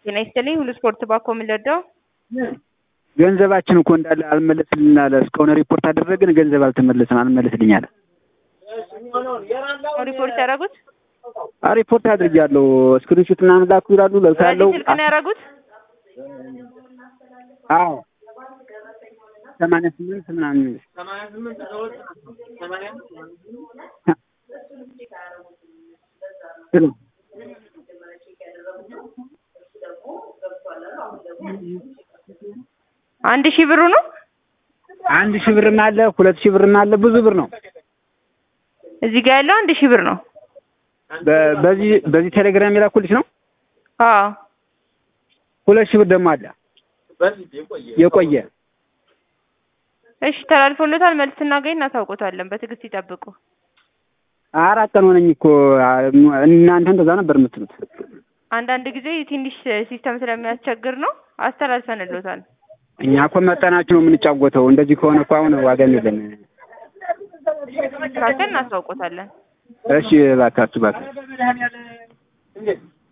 ጤና ይስጥልኝ ሁሉ ስፖርት ባኮ የምንረዳው ገንዘባችን እኮ እንዳለ አልመለስልን አለ። እስካሁን ሪፖርት አደረግን፣ ገንዘብ አልተመለሰም፣ አልመለስልኝ አለ። ሪፖርት ያደረጉት ሪፖርት አድርጌያለሁ። ስክሪንሾት ምናምን ላኩ ይላሉ። ለብሳለሁ። በዚህ ስልክ ነው ያደረጉት? አዎ ሰማንያ ስምንት ምናምን ሄሎ አንድ ሺህ ብሩ ነው። አንድ ሺህ ብርም አለ፣ ሁለት ሺህ ብርም አለ፣ ብዙ ብር ነው። እዚህ ጋር ያለው አንድ ሺህ ብር ነው። በ- በዚህ በዚህ ቴሌግራም የላኩልሽ ነው። አዎ ሁለት ሺህ ብር ደግሞ አለ የቆየ እሺ ተላልፎለታል። መልስ ስናገኝ እናሳውቆታለን። በትዕግስት ይጠብቁ። አራት ቀን ሆነኝ እኮ እናንተ እንደዛ ነበር የምትሉት። አንዳንድ ጊዜ ትንሽ ሲስተም ስለሚያስቸግር ነው። አስተላልፈንሎታል። እኛ እኮ መጠናችሁ ነው የምንጫወተው። እንደዚህ ከሆነ እኮ አሁን ዋጋም የለን። ካልከን እናሳውቆታለን። እሺ እባካችሁ እባካችሁ